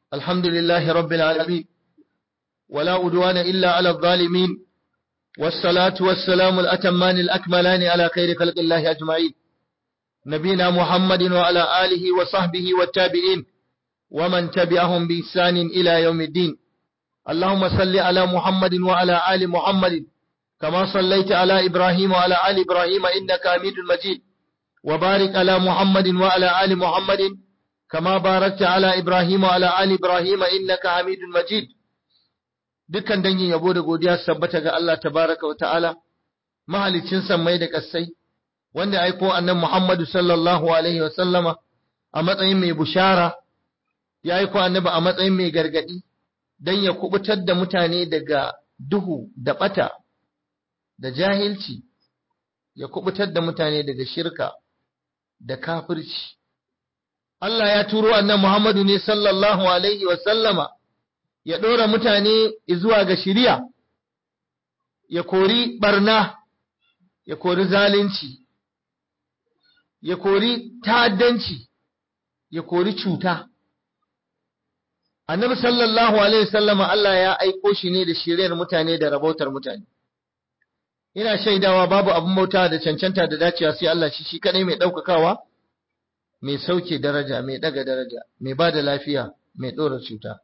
الحمد لله رب العالمين ولا أدوان إلا على الظالمين والصلاة والسلام الأتمان الأكملان على خير خلق الله أجمعين نبينا محمد وعلى آله وصحبه والتابعين ومن تبعهم بإحسان إلى يوم الدين اللهم صل على محمد وعلى آل محمد كما صليت على إبراهيم وعلى آل إبراهيم إنك حميد مجيد وبارك على محمد وعلى آل محمد كما باركت على إبراهيم وعلى آل إبراهيم إنك حميد مجيد dukkan dangin yabo da godiya su tabbata ga Allah tabaraka wa ta'ala mahalicin sammai da ƙasai wanda aiko annan Muhammadu sallallahu alaihi wa sallama a matsayin mai bushara ya aiko annabi a matsayin mai gargadi dan ya kubutar da mutane daga duhu da bata da jahilci ya kubutar da mutane daga shirka da kafirci Allah ya turo annan Muhammadu ne sallallahu alaihi wa sallama ya ɗora mutane zuwa ga shiriya, ya kori ɓarna, ya kori zalunci, ya kori ta'addanci, ya kori cuta. Annabi sallallahu Alaihi wasallama Allah ya aiko shi ne da shiriyar mutane da rabautar mutane. Ina shaidawa babu abin bauta da cancanta da dacewa sai Allah shi shi kaɗai mai ɗaukakawa, mai sauke daraja, mai ɗaga daraja, mai ba da lafiya, mai ɗora cuta.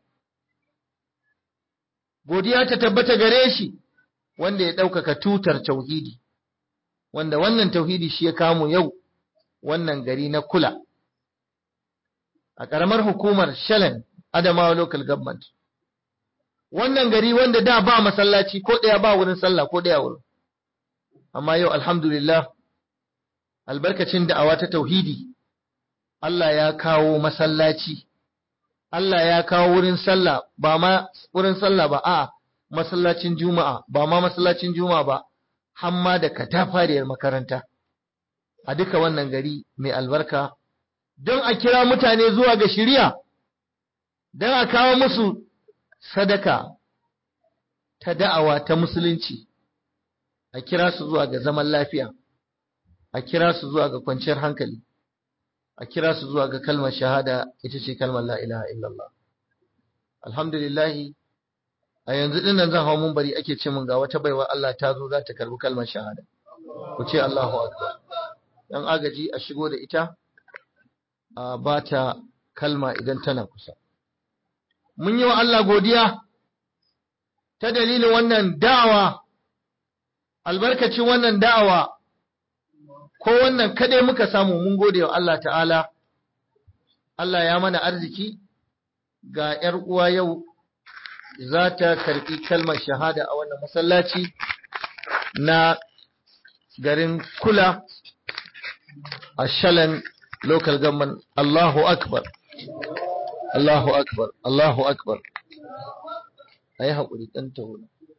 godiya ta tabbata gare shi wanda ya ɗaukaka tutar tauhidi wanda wannan tauhidi shi ya kamo yau wannan gari na kula a ƙaramar hukumar shalan adamawa local government wannan gari wanda da ba masallaci ko ɗaya ba wurin sallah ko ɗaya wurin amma yau alhamdulillah albarkacin da'awa ta tauhidi Allah ya kawo masallaci Allah ya kawo wurin sallah ba ma wurin sallah ba a masallacin juma'a ba ma masallacin juma'a ba hamma da katafariyar makaranta a duka wannan gari mai albarka don a kira mutane zuwa ga shiriya don a kawo musu sadaka ta da'awa ta musulunci a kira su zuwa ga zaman lafiya a kira su zuwa ga kwanciyar hankali a kira su zuwa ga kalmar shahada ita ce kalmar la ilaha illallah alhamdulillahi a yanzu din nan zan hau mun bari ake ce mun ga wata baiwa Allah ta zo za ta karbi kalmar shahada ku ce Allahu akbar dan agaji a shigo da ita a ba ta kalma idan tana kusa mun yi wa Allah godiya ta dalilin wannan da'awa albarkacin wannan da'awa ko wannan kadai muka samu mun gode wa Allah ta'ala Allah ya mana arziki ga ‘yar uwa yau za ta karɓi kalmar shahada a wannan masallaci na garin kula a shalan local government Allahu akbar Allahu akbar Allahu akbar a yi haƙuri ɗan taho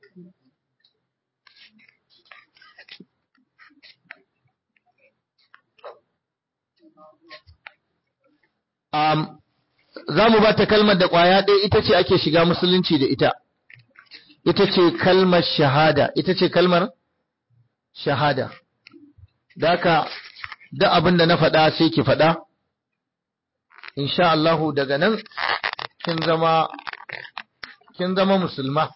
um, za mu ba ta kalmar da ƙwaya ɗaya ita ce ake shiga musulunci da ita ita ce kalmar shahada ita ce kalmar shahada da haka da abin da na faɗa sai ki faɗa insha Allahu daga nan kin zama kin zama musulma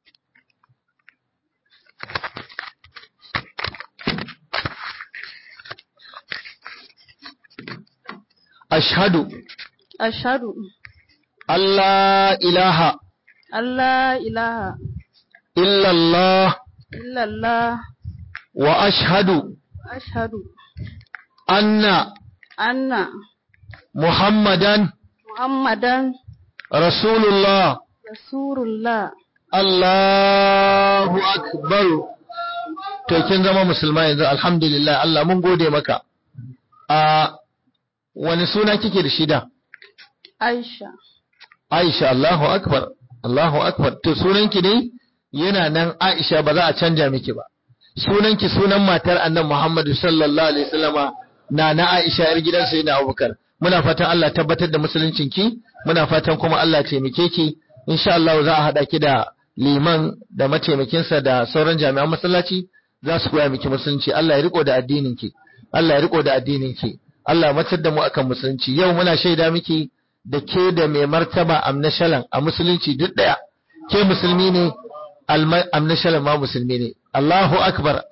ashhadu Ashadu Allah ilaha Allah ilaha illallah illallah wa ashhadu ashadu anna anna Muhammadan Muhammadan Rasulullah Rasulullah Allahu akbar to kin zama musulma yanzu alhamdulillah Allah mun gode maka a wani suna kike da shida Aisha Aisha Allahu akbar Allahu akbar to sunanki ne yana nan Aisha ba za a canja miki ba sunanki sunan matar annan Muhammadu sallallahu alaihi wasallama na na Aisha yar gidan sayyidina Abubakar muna fatan Allah tabbatar da musuluncinki muna fatan kuma Allah taimake ki insha Allah za a hada ki da liman da mataimakinsa da sauran jami'an masallaci za su koya miki musulunci Allah ya riko da addininki Allah ya riko da addininki Allah ya matar da mu akan musulunci yau muna shaida miki da ke da mai martaba amnashalan a musulunci duk daya ke musulmi ne amnashalan ma musulmi ne Allahu akbar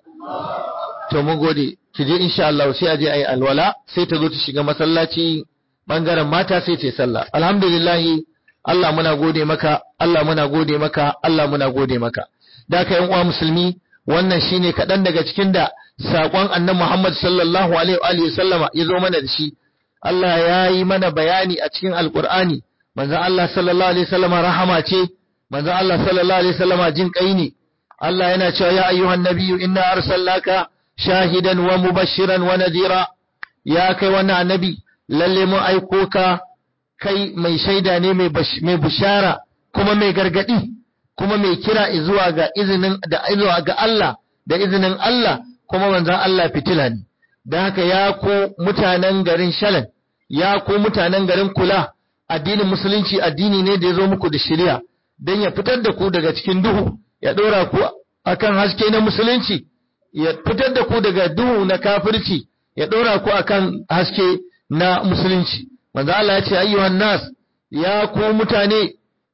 to mun gode ki je insha Allah sai a je ayi alwala sai ta zo ta shiga masallaci bangaren mata sai ta sallah alhamdulillah Allah muna gode maka Allah muna gode maka Allah muna gode maka da ka uwa musulmi wannan shine kaɗan daga cikin da saƙon annabi Muhammad sallallahu alaihi wa sallama ya zo mana da shi Allah ya yi mana bayani a cikin alkur'ani manzon Allah sallallahu alaihi wasallama rahama ce manzon Allah sallallahu alaihi wasallama jin kai ne Allah yana cewa ya ayyuhan nabiyyu inna arsalnaka shahidan wa mubashiran wa nadira ya kai wannan annabi lalle mun aiko ka kai mai shaida ne mai bushara kuma mai gargadi kuma mai kira zuwa ga izinin da zuwa ga Allah da izinin Allah kuma manzon Allah fitila ne da haka ya ku mutanen garin Shalan ya ku mutanen garin Kula addinin musulunci addini ne da ya zo muku da shari'a don ya fitar da ku daga cikin duhu ya ɗora ku akan haske na musulunci ya fitar da ku daga duhu na kafirci ya ɗora ku akan haske na musulunci manzo Allah ya ce ayyuhan nas ya ku mutane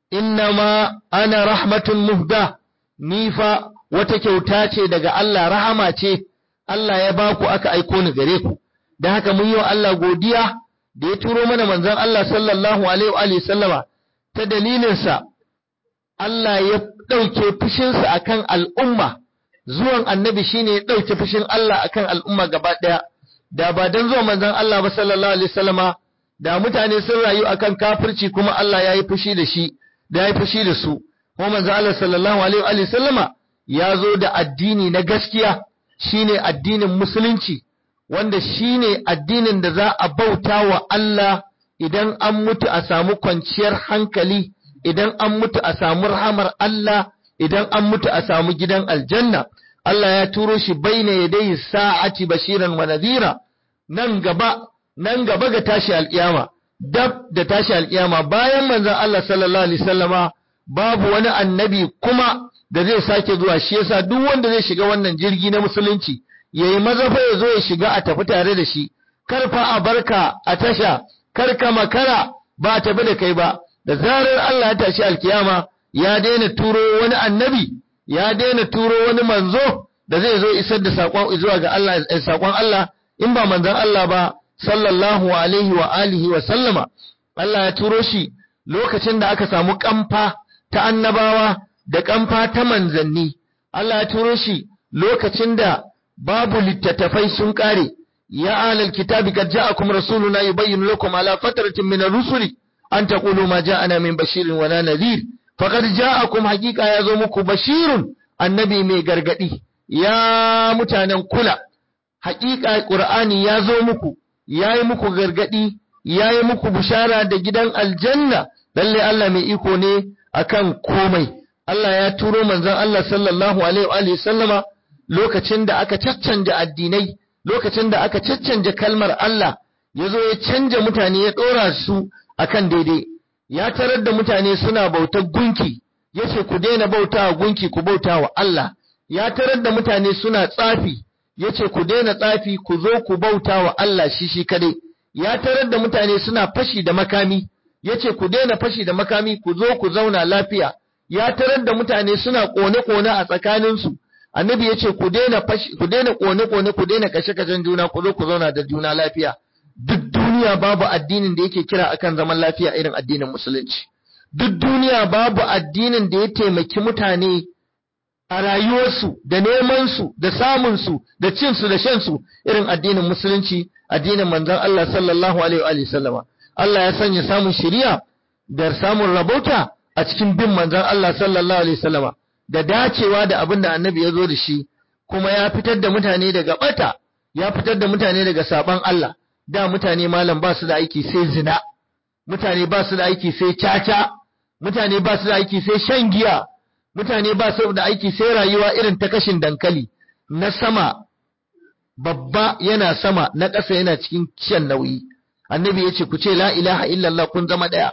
innama ana rahmatun muhda ni fa wata kyauta ce daga Allah rahama ce Allah ya ba ku aka aiko ni gare ku da haka mun yi wa Allah godiya da ya turo mana manzon Allah sallallahu alaihi wa sallama ta dalilinsa Allah ya ɗauke fushinsa akan al'umma zuwan annabi shine ya ɗauke fushin Allah akan al'umma gaba ɗaya da ba dan zuwan manzon Allah ba sallallahu alaihi wasallama da mutane sun rayu akan kafirci kuma Allah ya yi fushi da shi da ya yi fushi da su kuma manzon Allah sallallahu alaihi wa sallama ya zo da addini na gaskiya shine addinin musulunci wanda shine addinin da za a bauta wa Allah idan an mutu a samu kwanciyar hankali idan an mutu a samu rahamar Allah idan an mutu a samu gidan aljanna Allah ya turo shi baina yadai sa'ati bashiran wa nadhira nan gaba nan gaba ga tashi alkiyama dab da tashi alkiyama bayan manzon Allah sallallahu alaihi wasallama babu wani annabi kuma da zai sake zuwa shi yasa duk wanda zai shiga wannan jirgi na musulunci yayi maza fa ya zo ya shiga a tafi tare da shi kar fa a barka a tasha kar ka makara ba a tafi da kai ba da zarar Allah ya tashi alkiyama ya daina turo wani annabi ya daina turo wani manzo da zai zo isar da sakon zuwa ga Allah sakon Allah in ba manzon Allah ba sallallahu alaihi wa alihi wa sallama Allah ya turo shi lokacin da aka samu kamfa ta annabawa da kamfa ta manzanni Allah ya turo shi lokacin da babu littattafai sun kare ya alal kitabi kad ja'akum rasuluna yubayyinu lakum ala fatratin min ar-rusuli an taqulu ma ja'ana min bashirin wala nadhir faqad ja'akum haqiqa yazo muku bashirun annabi mai gargadi ya mutanen kula haqiqa qur'ani yazo muku yayi muku gargadi yayi muku bushara da gidan aljanna lalle Allah mai iko ne akan komai Allah ya turo manzon Allah sallallahu alaihi wa sallama lokacin da aka caccanja addinai lokacin da aka caccanja kalmar Allah ya zo ya canja mutane ya ɗora su akan daidai ya tarar da mutane suna bautar gunki ya ce ku daina bauta wa gunki ku bauta wa Allah ya tarar da mutane suna tsafi ya ce ku daina tsafi ku zo ku bauta wa Allah shi shi kadai ya tarar da mutane suna fashi da makami ya ce ku daina fashi da makami ku zo ku zauna lafiya ya tarar da mutane suna kone-kone a tsakaninsu annabi ya ce ku daina fashi ku daina kone-kone ku daina kashe-kashen juna ku zo ku zauna da juna lafiya duk duniya babu addinin da yake kira akan zaman lafiya irin addinin musulunci duk duniya babu addinin da ya taimaki mutane a rayuwarsu da nemansu da samunsu da cinsu da shansu irin addinin musulunci addinin manzon Allah sallallahu alaihi wa sallama Allah ya sanya samun shari'a da samun rabauta a cikin bin manzon Allah sallallahu alaihi wasallama da dacewa da abin da annabi ya zo da shi kuma ya fitar da mutane daga bata ya fitar da mutane daga saban Allah da mutane malam ba su da aiki sai zina mutane ba su da aiki sai caca mutane ba su da aiki sai shan giya mutane ba su da aiki sai rayuwa irin ta kashin dankali na sama babba yana sama na ƙasa yana cikin shan nauyi annabi ya ce ku ce la ilaha illallah kun zama ɗaya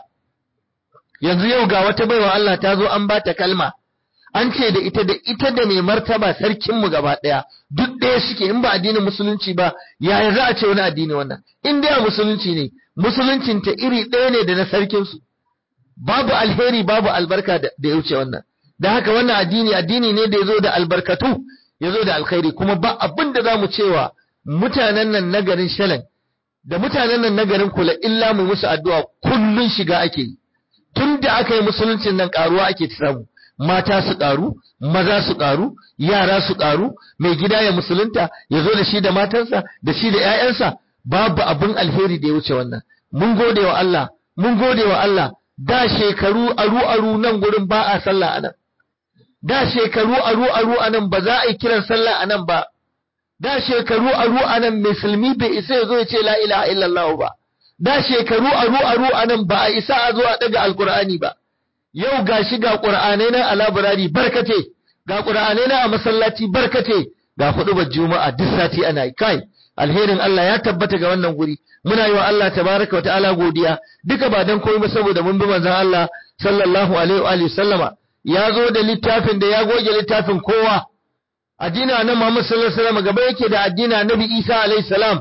yanzu yau ga wata baiwa Allah ta zo an ba ta kalma an ce da ita da ita da mai martaba sarkinmu gaba ɗaya duk ɗaya suke in ba addinin musulunci ba yaya za a ce wani addini wannan in dai musulunci ne musuluncinta iri ɗaya ne da na sarkinsu babu alheri babu albarka da ya wuce wannan da haka wannan addini addini ne da ya zo da albarkatu ya zo da alkhairi kuma ba abin da za mu cewa mutanen nan na garin shalan da mutanen nan na garin kula illa mu musu addu'a kullun shiga ake yi tun da aka yi musuluncin nan karuwa ake samu mata su karu maza su karu yara su karu mai gida ya musulunta ya zo da shi da matansa da shi da 'ya'yansa babu abin alheri da ya wuce wannan mun gode wa Allah mun gode wa Allah da shekaru aru aru nan gurin ba a sallah anan da shekaru aru aru anan ba za a yi kiran sallah anan ba da shekaru aru anan musulmi bai isa ya zo ya ce la ilaha illallah ba da shekaru aru aru anan ba a isa a zo a daga alqur'ani ba yau gashi ga qur'anai na a laburari barkate ga qur'anai na a masallaci barkate ga hudubar juma'a duk sati ana yi kai alherin Allah ya tabbata ga wannan guri muna yi wa Allah tabaraka wa ta'ala godiya duka ba dan komai ba saboda mun bi manzon Allah sallallahu alaihi wa sallama ya zo da littafin da ya goge littafin kowa addini na Muhammad sallallahu alaihi wasallam gaba yake da addini Nabi Isa alaihi salam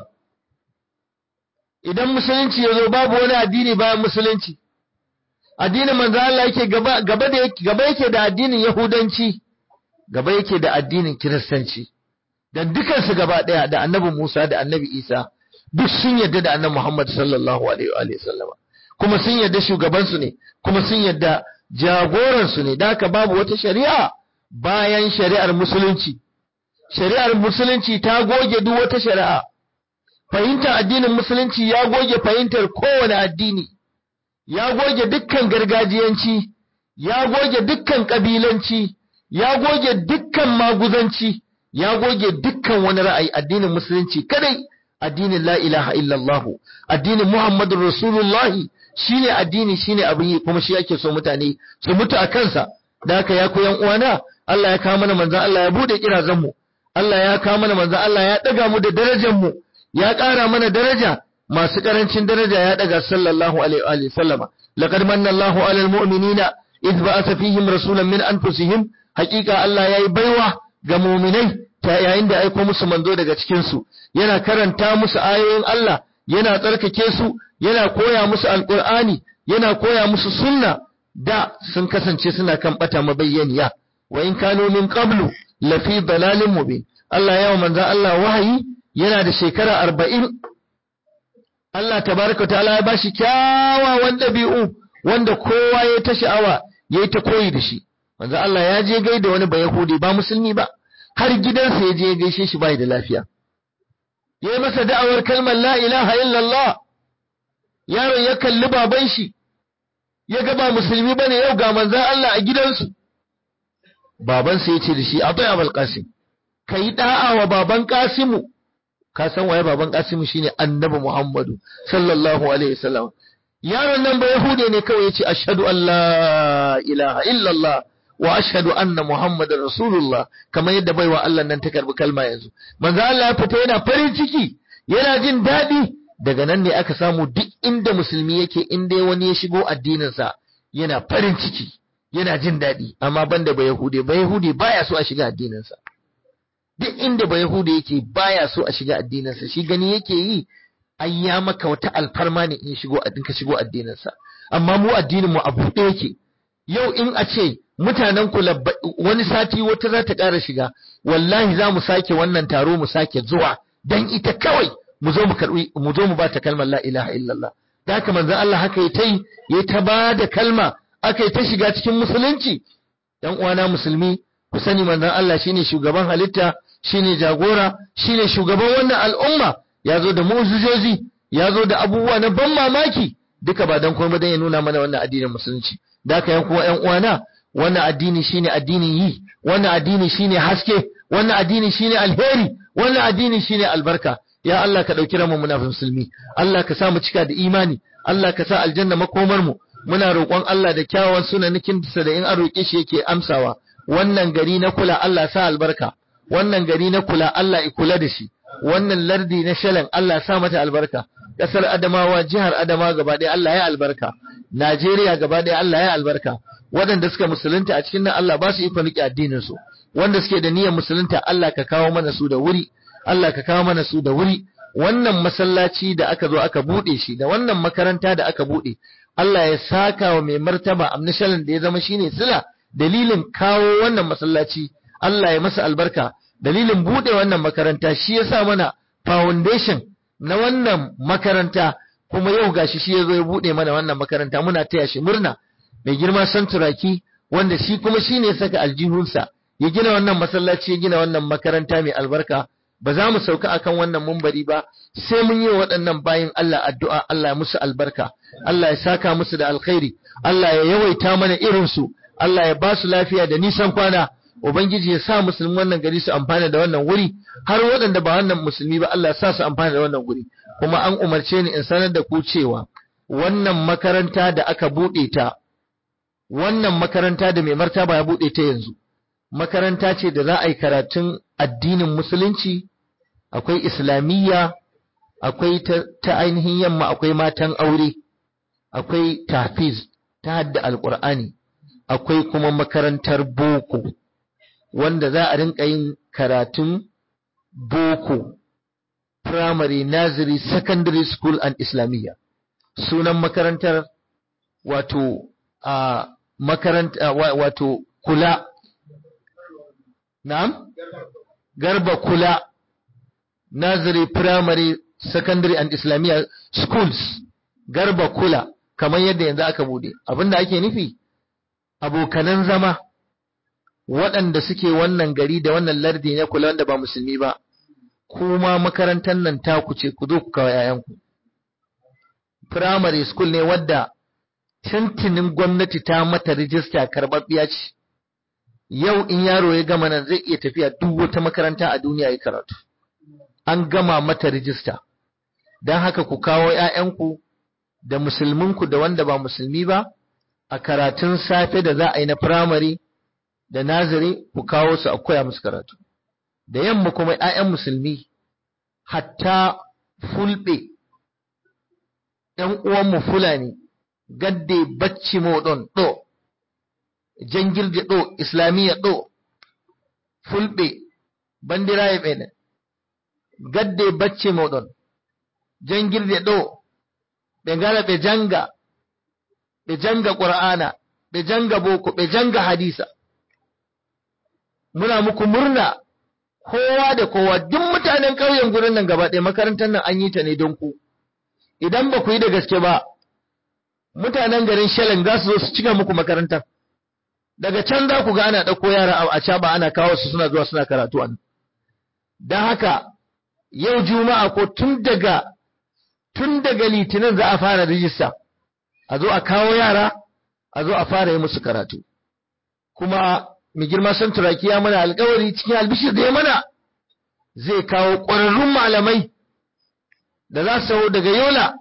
idan musulunci ya zo babu wani addini bayan musulunci addinin manzo Allah yake gaba gaba da gaba yake da addinin Yahudanci gaba yake da addinin Kiristanci dan dukan su gaba daya da Annabi Musa da Annabi Isa duk sun yarda da Annabi Muhammad sallallahu alaihi wa sallama kuma sun yarda shugaban su ne kuma sun yarda jagoran su ne da haka babu wata shari'a bayan shari'ar musulunci shari'ar musulunci ta goge duk wata shari'a fahimtar addinin musulunci ya goge fahimtar kowane addini ya goge dukkan gargajiyanci ya goge dukkan kabilanci ya goge dukkan maguzanci ya goge dukkan wani ra'ayi addinin musulunci kadai addinin la ilaha illallah addinin muhammadur rasulullah shine addini shine abin yi kuma shi ake so mutane su mutu a kansa da haka ya koyan uwana Allah ya kawo mana manzon Allah ya bude kirazan mu Allah ya kawo mana manzon Allah ya daga mu da darajar mu ya ƙara mana daraja masu ƙarancin daraja ya daga sallallahu alaihi wa sallama laqad manna Allahu alal mu'minina idh ba'atha fihim rasulan min anfusihim haqiqa Allah yayi baiwa ga mu'minai ta yayin da aiko musu manzo daga cikin su yana karanta musu ayoyin Allah yana tsarkake su yana koya musu alqur'ani yana koya musu sunna da sun kasance suna kan bata mabayyaniya wa in kanu min qablu lafi dalalin mubin Allah ya manzo Allah wahayi yana da shekara arba'in Allah tabaraka ta'ala ya bashi kyawawan ɗabi'u wanda kowa ya ta sha'awa ya ta koyi da shi manzo Allah ya je gaida wani bayahudi ba musulmi ba har gidansa ya je ya gaishe shi bai da lafiya ya yi masa da'awar kalmar la ilaha illallah yaron ya kalli baban shi ya ga ba musulmi bane yau ga manzon Allah a gidansu babansa ya ce da shi abai abul qasim kai da'a wa baban qasimu ka san waye baban Kasimu shine Annabi Muhammadu sallallahu alaihi wasallam yaron nan ba Yahude ne kawai yace ashhadu an la ilaha illallah wa ashhadu anna Muhammadar Rasulullah kamar yadda baiwa Allah nan ta karbi kalma yanzu manzo Allah ya fita yana farin ciki yana jin daɗi daga nan ne aka samu duk inda musulmi yake inda wani ya shigo addinin sa yana farin ciki yana jin daɗi amma banda ba Yahude ba Yahude baya so a shiga addinin sa duk inda ba Yahuda yake baya so a shiga addininsa shi gani yake yi ai ya maka wata alfarma ne in shigo addin ka shigo addininsa amma mu addinin mu a buɗe yake yau in a ce mutanen ku wani sati wata za ta ƙara shiga wallahi za mu sake wannan taro mu sake zuwa dan ita kawai mu zo mu karbi mu zo mu ba ta kalmar la ilaha illallah da haka manzon Allah haka yayi tai yayi ta ba da kalma aka yi ta shiga cikin musulunci dan uwana musulmi ku sani manzon Allah shine shugaban halitta shine jagora shine shugaban wannan al'umma ya zo da mu'jizozi ya zo da abubuwa na ban mamaki duka ba dan komai dan ya nuna mana wannan addinin musulunci da haka yan kuma yan uwana wannan addini shine addinin yi wannan addini shine haske wannan addini shine alheri wannan addini shine albarka ya Allah ka dauki ranmu muna musulmi Allah ka sa mu cika da imani Allah ka sa aljanna makomar mu muna roƙon Allah da kyawawan sunanikin sa da in an roƙe shi yake amsawa wannan gari na kula Allah sa albarka wannan gari na kula Allah ya kula da shi wannan lardi na shalan Allah sa mata albarka kasar Adamawa jihar Adamawa gaba ɗaya Allah ya albarka Najeriya gaba ɗaya Allah ya albarka waɗanda suka musulunta a cikin nan Allah ba su ikon riƙe addinin su wanda suke da niyyar musulunta Allah ka kawo mana su da wuri Allah ka kawo mana su da wuri wannan masallaci da aka zo aka bude shi da wannan makaranta da aka bude Allah ya saka wa mai martaba amnishalin da ya zama shine sila dalilin kawo wannan masallaci Allah ya masa albarka dalilin bude wannan makaranta shi ya sa mana foundation na wannan makaranta kuma yau gashi shi ya zo ya bude mana wannan makaranta muna taya shi murna mai girma santuraki wanda shi kuma shi ne saka aljihunsa ya gina wannan masallaci ya gina wannan makaranta mai albarka ba za mu sauka akan wannan mumbari ba sai mun yi waɗannan bayin Allah addu'a Allah ya musu albarka Allah ya saka musu da alkhairi Allah ya yawaita mana irinsu Allah ya ba su lafiya da nisan kwana Ubangiji ya sa musulmi wannan gari su amfana da wannan wuri har waɗanda ba wannan musulmi ba Allah ya sa su amfana da wannan wuri kuma an umarce ni in sanar da ku cewa wannan makaranta da aka buɗe ta wannan makaranta da mai martaba ya buɗe ta yanzu makaranta ce da za a yi karatun addinin musulunci akwai islamiyya akwai ta, ainihin yamma akwai matan aure akwai tafiz ta hadda alƙur'ani akwai kuma makarantar boko wanda za a rinka yin karatun boko primary nursery secondary school and islamiyya sunan makarantar wato a makaranta wato kula na'am garba kula nursery primary secondary and islamiyya schools garba kula kamar yadda yanzu aka bude abinda ake nufi abokanan zama waɗanda suke wannan gari da wannan lardi na kula wanda ba musulmi ba kuma makarantar nan taku ce ku zo ku kawo 'ya'yanku primary school ne wadda tintinin gwamnati ta mata rijista karɓaɓɓiya ce yau in yaro ya gama nan zai iya tafiya duk wata makaranta a duniya ya karatu an gama mata rijista don haka ku kawo 'ya'yanku da musulminku da wanda ba musulmi ba a karatun safe da za a yi na firamare da nazari ku kawo su a koya musu karatu da yamma kuma 'ya'yan musulmi hatta fulɓe ‘yan uwanmu fulani gadde bacci moɗon ɗo jangirde ɗo islamiyya ɗo fulɓe bandiraye ɓene gadde bacci moɗon jangirde ɗo ɓe ngara ɓe janga ɓe janga qur'ana ɓe janga boko ɓe janga hadisa muna muku murna kowa da kowa duk mutanen ƙauyen gurin nan gaba ɗaya makarantar nan an yi ta ne don ku idan ba ku yi da gaske ba mutanen garin Shelling za su zo su cika muku makarantar daga can za ku ga ana ɗauko yara a caba ana kawo su suna zuwa suna karatu an don haka yau juma'a ko tun daga tun daga litinin za a fara rijista a zo a kawo yara a zo a fara yi musu karatu kuma mai girma san turaki ya mana alkawari cikin albishir da ya mana zai kawo ƙwararrun malamai da za su daga yola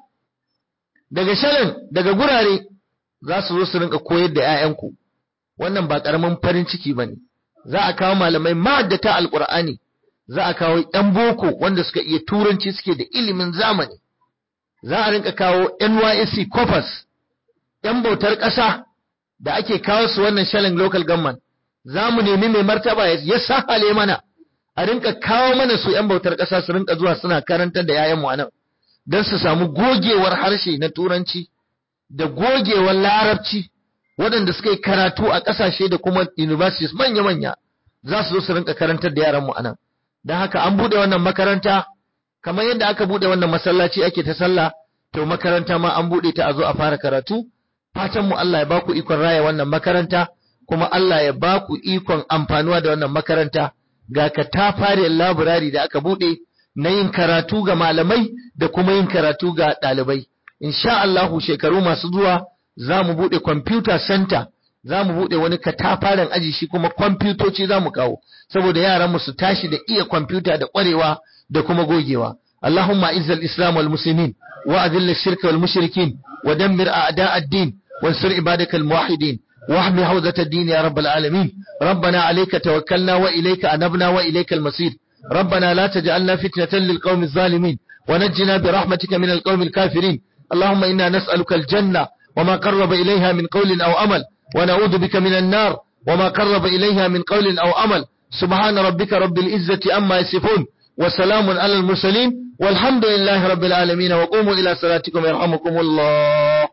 daga shalin daga gurare za su zo su rinka koyar da 'ya'yanku wannan ba ƙaramin farin ciki ba ne za a kawo malamai ma'addata alƙur'ani za a kawo 'yan boko wanda suka iya turanci suke da ilimin zamani za a rinka kawo nysc corpus 'yan bautar ƙasa da ake kawo su wannan shalin local government za mu nemi mai martaba ya sahale mana a rinka kawo mana su 'yan bautar ƙasa su rinka zuwa suna karantar da 'ya'yanmu a nan don su samu gogewar harshe na turanci da gogewar larabci waɗanda suka yi karatu a ƙasashe da kuma universities manya-manya za su zo su rinka karantar da yaranmu a nan don haka an buɗe wannan makaranta kamar yadda aka buɗe wannan masallaci ake ta sallah to makaranta ma an buɗe ta a zo a fara karatu fatan mu Allah ya ba ku ikon raya wannan makaranta kuma Allah ya ba ku ikon amfanuwa da wannan makaranta ga katafariyar laburari da aka buɗe na yin karatu ga malamai da kuma yin karatu ga ɗalibai. Insha Allahu shekaru masu zuwa za mu buɗe computer center, za mu buɗe wani katafaren aji shi kuma kwamfutoci za mu kawo, saboda yaranmu su tashi da iya kwamfuta da ƙwarewa da kuma gogewa. Allahumma izzal Islam wal Muslimin wa adilla shirka wal mushrikin wa dammir a'da ad-din wansur ibadakal muwahhidin واحمي حوزة الدين يا رب العالمين ربنا عليك توكلنا وإليك أنبنا وإليك المصير ربنا لا تجعلنا فتنة للقوم الظالمين ونجنا برحمتك من القوم الكافرين اللهم إنا نسألك الجنة وما قرب إليها من قول أو أمل ونعوذ بك من النار وما قرب إليها من قول أو أمل سبحان ربك رب العزة أما يصفون وسلام على المرسلين والحمد لله رب العالمين وقوموا إلى صلاتكم يرحمكم الله